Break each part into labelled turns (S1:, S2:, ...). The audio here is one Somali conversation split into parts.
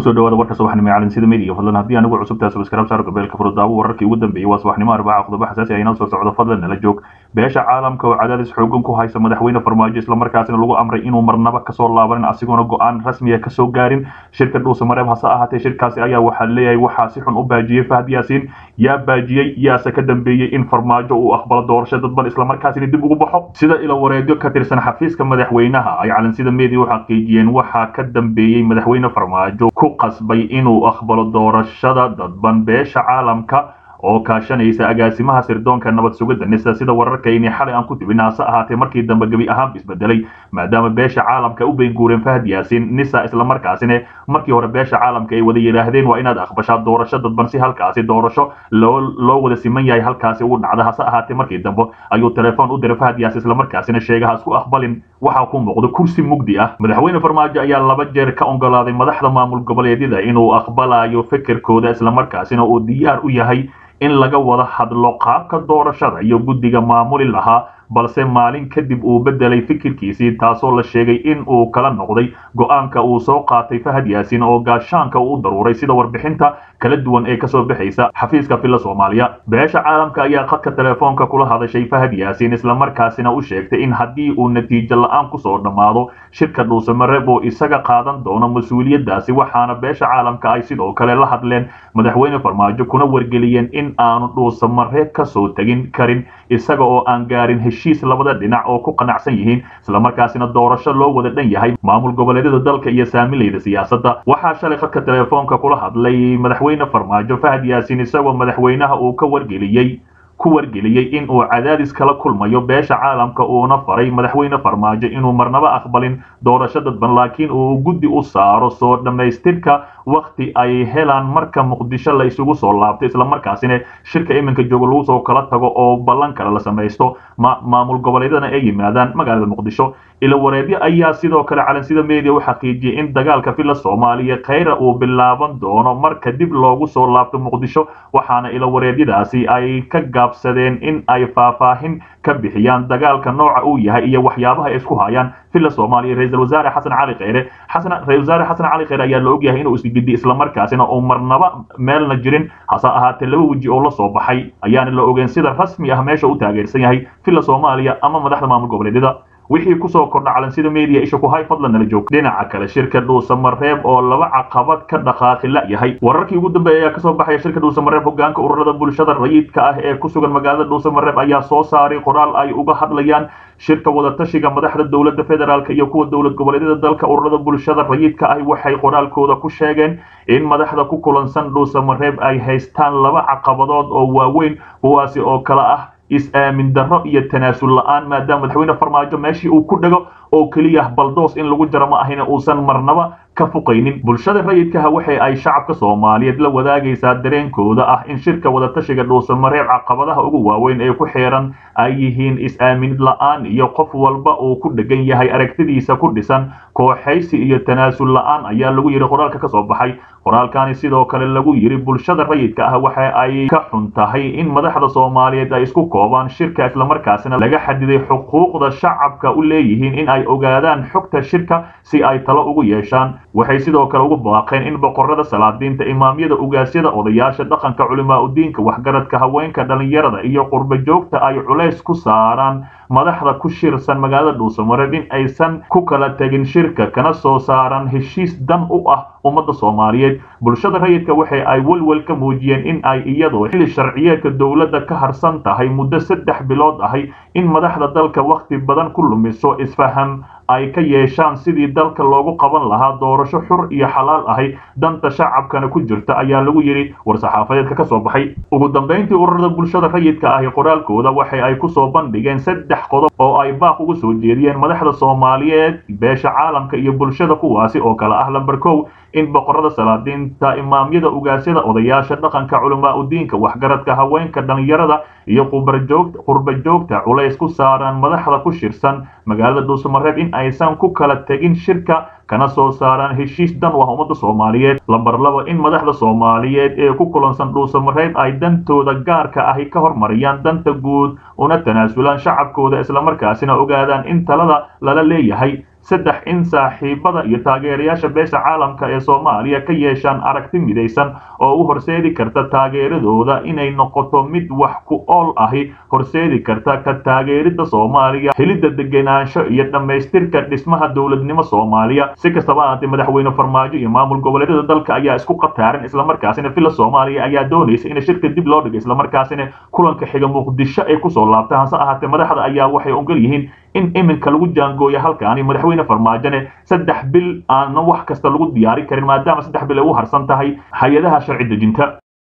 S1: kusoo dhawaada warka subaxnimo ee calansida media fadlan haddii anigu cusubtaa subscribe saar gabeelka furudaawo wararkii ugu dambeeyey waa subaxnimo arbaca qodobo xasaasi ah inoo soo socdo fadlan nala joog beesha caalamka oo cadaadis xoogan ku haysa madaxweyne farmaajo islamarkaasina lagu amray inuu marnaba kasoo laabanin asigoona go-aan rasmiya kasoo gaarin shirka dhuusa mareeb hase ahaatee shirkaasi ayaa waxaa leeyahay waxaa si xun u baajiyey fahad yaasiin yaa baajiyey yaase ka dambeeyey in farmaajo uu aqbalo doorasho dadban islamarkaasina dib ugu baxo sida ilo wareegyo ka tirsan xafiiska madaxweynaha ay calansida media u xaqiijiyeen waxaa ka dambeeyey madaxweyne farmaajo ku qasbay inuu aqbalo doorashada dadban beesha caalamka oo kaashanaysa agaasimaha sirdoonka nabad sugidda nisa sida wararkayni xalay aan ku tibina hase ahaatee markii dambe gebi ahaanba isbedelay maadaama beesha caalamka u beenguureen fahad yaasiin nisa islamarkaasina markii hore beesha caalamka ay wada yidhaahdeen waa inaad aqbashaa doorasho dadban si halkaasi doorasho loo loo wada siman yahay halkaasi ugu dhacda hase ahaatee markii dambe ayuu telefoon u diray fahad yaasiin islamarkaasina sheegay ha isku aqbalin waxaa ku muuqdo kursi mugdi ah madaxweyne farmaajo ayaa laba jeer ka ogolaaday madaxda maamul goboleedyada inuu aqbalayo fikirkooda islamarkaasina uu diyaar u yahay in laga wada hadlo qaabka doorashada iyo guddiga maamuli lahaa balse maalin kadib uu bedelay fikirkiisii taasoo la sheegay in uu kala noqday go-aanka uu soo qaatay fahad yaasiin oo gaashaanka uu u daruuray sida warbixinta kala duwan ee kasoo bixaysa xafiiska filla soomaaliya beesha caalamka ayaa khadka telefoonka kula hadashay fahad yaasiin islamarkaasina u sheegtay in haddii uu natiijo la-aan kusoo dhammaado shirka dhuusamareeb oo isaga qaadan doono mas-uuliyaddaasi waxaana beesha caalamka ay sidoo kale la hadleen madaxweyne farmaajo kuna wargeliyeen in aanu dhuusamareeb kasoo tegin karin isaga oo aan gaarin heshiis labada dhinac oo ku qanacsan yihiin islamarkaasina doorasho loo wada dhan yahay maamul goboleedyada dalka iyo saamilayda siyaasadda waxaa shalay khadka telefoonka kula hadlay madaxweyne farmaajo fahad yaasiin isagoo madaxweynaha uu ka wargeliyey ku wargeliyey in uu cadaadis kala kulmayo beesha caalamka uuna faray madaxweyne farmaajo inuu marnaba aqbalin doorasho dadban laakiin uu guddi u saaro soo dhammaystirka wakti ay helaan marka muqdisho la isugu soo laabto islamarkaasina shirka iminka jooga lagu soo kala tago oo ballan kale la samaysto maamul goboleedyadana ay yimaadaan magaalada muqdisho ilo wareedyo ayaa sidoo kale calansida media u xaqiijiyey in dagaalka filla soomaaliya khayra uu bilaaban doono marka dib loogu soo laabto muqdisho waxaana ilo wareedyadaasi ay ka gaabsadeen in ay faahfaahin ka bixiyaan dagaalka nooca uu yahay iyo waxyaabaha ay isku hayaan filla soomaaliya ra-iisul wasaare xasan cali kheyre xasan ra-isul wasaare xasan cali kheyre ayaa la ogyahay inuu isgidi islamarkaasina uu marnaba meelna jirin hase ahaatee laba weji oo la soo baxay ayaana la ogeyn sida rasmi ah meesha u taageersan yahay filla soomaaliya ama madaxda maamul goboleedyada wixii kusoo kordha calansida media isha ku hay fadlan nala joog dhinaca kale shirka dhuusamareeb oo laba caqabad ka dhaqaaqi la yahay wararkii ugu dambeeya ayaa kasoo baxaya shirka dhuusamareeb hogaanka ururada bulshada rayidka ah ee ku sugan magaalada dhuusamareeb ayaa soo saaray qoraal ay uga hadlayaan shirka wadatashiga madaxda dowladda federaalk iyo kuwa dowlad goboleedyada dalka ururada bulshada rayidka ah waxay qoraalkooda ku sheegeen in madaxda ku kulansan dhuusamareeb ay haystaan laba caqabadood oo waaweyn kuwaasi oo kale ah is-aamin darro iyo tanaasul la-aan maadaama madaxweyne farmaajo meeshii uu ku dhego oo keliya baldoos in lagu jaro ma ahina uusan marnaba ka fuqaynin bulshada rayidkaha waxa ay shacabka soomaaliyeed la wadaagaysaa dareenkooda ah in shirka wadatashiga dhuusamareeb caqabadaha ugu waaweyn ee ku xeeran ay yihiin is-aamin la-aan iyo qof walba uu ku dhegan yahay aragtidiisa ku dhisan kooxaysi iyo tanaasul la-aan ayaa lagu yidhi qoraalka ka soo baxay qoraalkani sidoo kale lagu yidhi bulshada rayidka ah waxa ay ka xun tahay in madaxda soomaaliyeed ay isku koobaan shirka islamarkaasina laga xadiday xuquuqda shacabka u leeyihiin in ay ogaadaan xogta shirka si ay talo ugu yeeshaan waxay sidoo kale ugu baaqeen in boqorada salaadiinta imaamyada ugaasyada odayaasha dhaqanka culimaa udiinka waxgaradka haweenka dhallinyarada iyo qurba joogta ay culays ku saaraan madaxda ku shirsan magaalada dhuusamareeb in aysan ku kala tegin shirka kana soo saaran heshiis dan u ah ummadda soomaaliyeed bulshada rayidka waxa ay welwel ka muujiyeen in ay iyadoo xilli sharciyeedka dowladda ka harsan tahay muddo saddex bilood ahay in madaxda dalka wakhti badan ku lumiso isfaham ay ka yeeshaan sidii dalka loogu qaban lahaa doorasho xur iyo xalaal ahay danta shacabkana ku jirta ayaa lagu yidhi war-saxaafadeedka ka soo baxay ugu dambayntii ururada bulshada rayidka ahi qoraalkooda waxa ay kusoo bandhigeen saddex qodob oo ay baaq ugu soo jeediyeen madaxda soomaaliyeed beesha caalamka iyo bulshada kuwaasi oo kale ah lamber kow in boqorada salaadiinta imaamyada ugaasyada odayaasha dhaqanka culamaa udiinka waxgaradka haweenka dhallinyarada iyo qurba joogta culays ku saaraan madaxda ku shirsan magaalada dhuusamareeb in aysan ku kala tegin shirka kana soo saaraan heshiis dan u ah ummadda soomaaliyeed lamber laba in madaxda soomaaliyeed ee ku kulansan dhuusamareeb ay dantooda gaarka ahi ka hormariyaan danta guud una tanaasulaan shacabkooda islamarkaasina ogaadaan in talada lala leeyahay saddex in saaxiibada iyo taageerayaasha beesha caalamka ee soomaaliya ka yeeshaan aragti midaysan oo u horseedi karta taageeradooda inay noqoto mid wax ku ool ahi horseedi karta ka taageerida soomaaliya helidda degenaansho iyo dhammaystirka dhismaha dowladnimo soomaaliya si kastaba ahaatee madaxweyne farmaajo iyo maamul goboleedyada dalka ayaa isku qataaran islamarkaasina villa soomaaliya ayaa doonaysa in shirka dib loo dhigo islamarkaasina kulanka xiga muqdisho ay kusoo laabta hase ahaatee madaxda ayaa waxay ogol yihiin in iminka lagu jaangooya halkaani madaxweyne farmaajone saddex bil aana wax kasta lagu diyaari karin maadaama saddex bil ay u harsan tahay hay-adaha sharci dejinta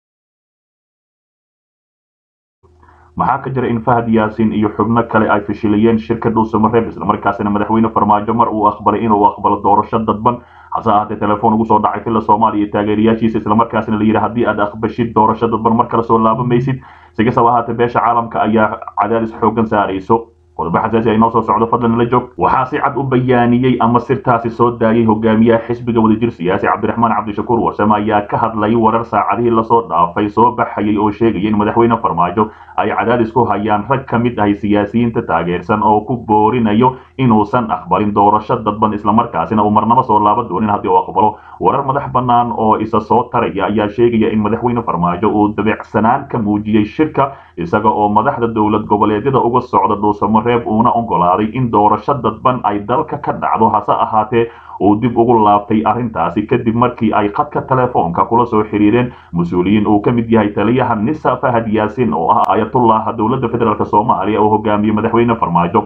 S1: maxaa ka jira in fahad yaasin iyo xubno kale ay fashiliyeen shirka dhuusamareeb islamarkaasina madaxweyne farmaajo mar uu aqbalay inuu aqbalo doorasho dadban hase ahaatee telefoon ugu soo dhacay villa soomaaliya iyo taageerayaashiisa islamarkaasina la yidhi haddii aad aqbashid doorasho dadban mar kale soo laabamaysid si kastaba ahaatee beesha caalamka ayaa cadaadis xoogan saarayso qodobo xasaasi ay noo soo socdo fadlan la joog waxaa si cad u bayaaniyey ama sirtaasi soo daayay hogaamiyaha xisbiga wadajir siyaasi cabdiraxmaan cabdishakuur warsame ayaa ka hadlay warar saacadihii lasoo dhaafay soo baxayay oo sheegaya in madaxweyne farmaajo ay cadaadis ku hayaan rag ka mid ahay siyaasiyiinta taageersan oo ku boorinayo inuusan aqbalin doorasho dadban islamarkaasina uu marnabo soo laaba doonin haddii uu aqbalo warar madax bannaan oo isa soo taraya ayaa sheegaya in madaxweyne farmaajo uu dabicsanaan ka muujiyey shirka isaga oo madaxda dowlad goboleedyada uga socda dhuusamareeb uuna ogolaaday in doorasho dadban ay dalka ka dhacdo hase ahaatee uu dib ugu laabtay arrintaasi kadib markii ay khadka telefoonka kula soo xiriireen mas-uuliyiin uu ka mid yahay taliyaha nisa fahad yaasin oo ah ayatullah dowladda federaalk soomaaliya oo hogaamiyey madaxweyne farmaajo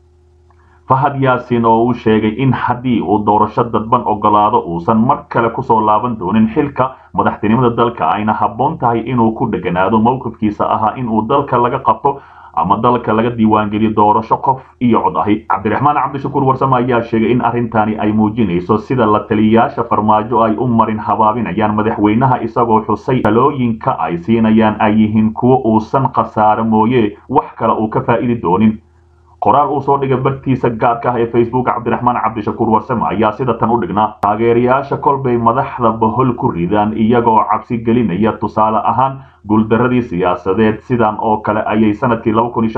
S1: fahad yaasin oo uu sheegay in haddii uu doorasho dadban ogolaado uusan mar kale kusoo laaban doonin xilka madaxtinimada dalka ayna habboon tahay inuu ku dheganaado mowqifkiisa ahaa inuu dalka laga qabto ama dalka laga diiwaangeliyo doorasho qof iyo cod ahi cabdiraxmaan cabdishakuur warsame ayaa sheegay in arrintani ay muujinayso sida la taliyayaasha farmaajo ay u marin habaabinayaan madaxweynaha isagoo xusay talooyinka ay siinayaan ay yihiin kuwo uusan khasaare mooye wax kale uu ka faa'idi doonin qoraal uu soo dhigay bartiisa gaarka ah ee facebook cabdiraxmaan cabdishakuur warsame ayaa sida tan u dhignaa taageerayaasha kolbay madaxda bohol ku ridaan iyagoo cabsi gelinaya tusaale ahaan guuldaradii siyaasadeed sidan oo kale ayay sanadkii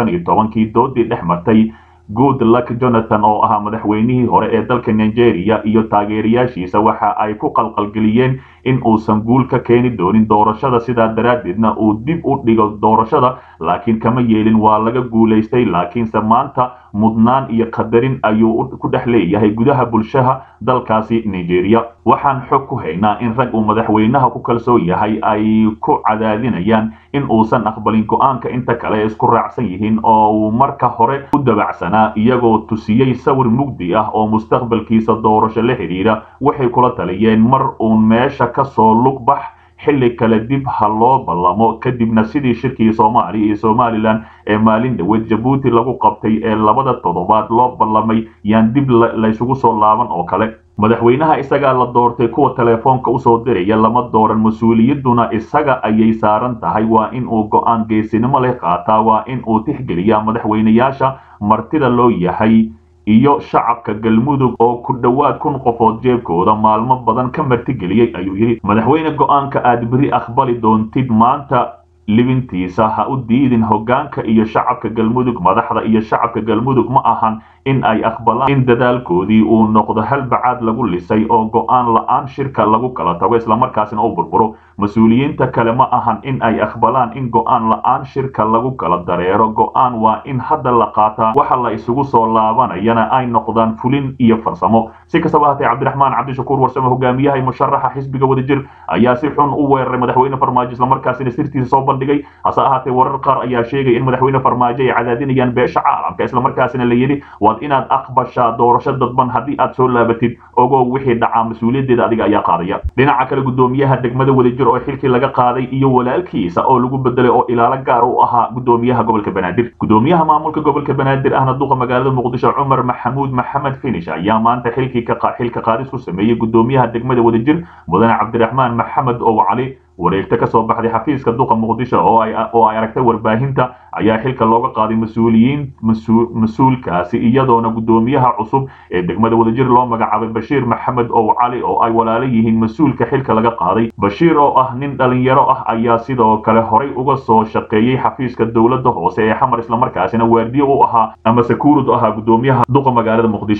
S1: kii doodii dhex martay good luck jonathan oo ahaa madaxweynihii hore ee dalka nigeria iyo taageerayaashiisa waxa ay ku qalqalgeliyeen in uusan guul ka keeni doonin doorashada sidaa daraaddeedna uu dib u dhigo doorashada laakiin kama yeelin waa laga guulaystay laakiinse maanta mudnaan iyo qadarin ayuu ku dhex leeyahay gudaha bulshaha dalkaasi nigeria waxaan xog ku haynaa in rag uu madaxweynaha ku kalsoon yahay ay ku cadaadinayaan in uusan aqbalin go-aanka inta kale isku raacsan yihiin oo uu marka hore u dabacsanaa iyagoo tusiyey sawir mugdi ah oo mustaqbalkiisa doorasho la xidhiidha waxay kula taliyeen mar uun meesha kasoo lug bax xilli kale dib ha loo ballamo kadibna sidii shirkii soomaaliya iyo somalilan ee maalin dhaweed jabuuti lagu qabtay ee labada toddobaad loo ballamay yaan dib laysugu soo laaban oo kale madaxweynaha isagaa la doortay kuwa telefoonka usoo diraya lama dooran mas-uuliyadduna isaga ayay saaran tahay waa in uu go-aan geesinimo leh qaataa waa in uu tixgeliyaa madaxweynayaasha martida loo yahay iyo shacabka galmudug oo ku dhowaad kun qofood jeebkooda maalmo badan ka martigeliyey ayuu yidhi madaxweyne go-aanka aad beri aqbali doontid maanta libintiisa ha u diidin hoggaanka iyo shacabka galmudug madaxda iyo shacabka galmudug ma ahan in ay aqbalaan in dadaalkoodii uu noqdo hal bacaad lagu lisay oo go-aan la-aan shirka lagu kala tago islamarkaasina u burburo mas-uuliyiinta kale ma ahan in ay aqbalaan in go-aan la-aan shirka lagu kala dareero go-aan waa in hadda la qaataa waxa la isugu soo laabanayana ay noqdaan fulin iyo farsamo si kastaba hatee cabdiraxmaan cabdishakuur warsame hogaamiyaha musharaxa xisbiga wadajir ayaa si xun u weeraray madaxweyne farmaajo islamarkaasina sirtiisa soo bandhigay hase ahaatee warar qaar ayaa sheegay in madaxweyne farmaajo ay cadaadinayaan beesha caalamka islamarkaasina la yidhi waad inaad aqbashaa doorasho dadban haddii aad soo laabatid ogow wixii dhacaa mas-uuliyaddeeda adiga ayaa qaadaya dhinaca kale gudoomiyaha degmada wadajir oo xilkii laga qaaday iyo walaalkiisa oo lagu bedelay oo ilaalo gaar u ahaa gudoomiyaha gobolka banaadir gudoomiyaha maamulka gobolka banaadir ahna duqa magaalada muqdisho cumar maxamuud maxamed finish ayaa maanta xilkii xilka qaadis ku sameeyey gudoomiyaha degmada wadajir mudane cabdiraxmaan maxamed ow cali wareegto ka soo baxday xafiiska duqa muqdisho oo ay aragtay warbaahinta ayaa xilka looga qaaday mas-uuliyiin mas-uulkaasi iyadoona gudoomiyaha cusub ee degmada wadajir loo magacaabay bashiir maxamed ow cali oo ay walaalo yihiin mas-uulka xilka laga qaaday bashiir oo ah nin dhalinyaro ah ayaa sidoo kale horay uga soo shaqeeyey xafiiska dowladda hoose ee xamar islamarkaasina waardiye u ahaa ama sakuurud ahaa gudoomiyaha duqa magaalada muqdisho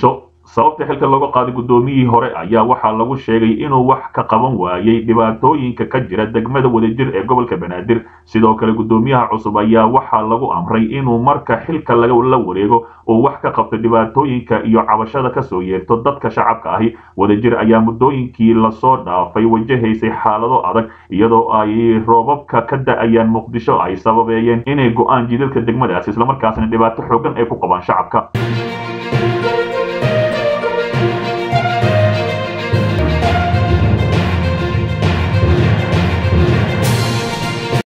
S1: sababta xilka looga qaaday guddoomiyihii hore ayaa waxaa lagu sheegay inuu wax ka qaban waayey dhibaatooyinka ka jira degmada wadajir ee gobolka banaadir sidoo kale guddoomiyaha cusub ayaa waxaa lagu amray inuu marka xilka la wareego uu wax ka qabto dhibaatooyinka iyo cabashada kasoo yeerto dadka shacabka ahi wadajir ayaa muddooyinkii lasoo dhaafay wajahaysay xaalado adag iyadoo ay roobabka ka da-ayaan muqdisho ay sababeeyeen inay go-aan jidadka degmadaasi islamarkaasina dhibaato xoogan ay ku qabaan shacabka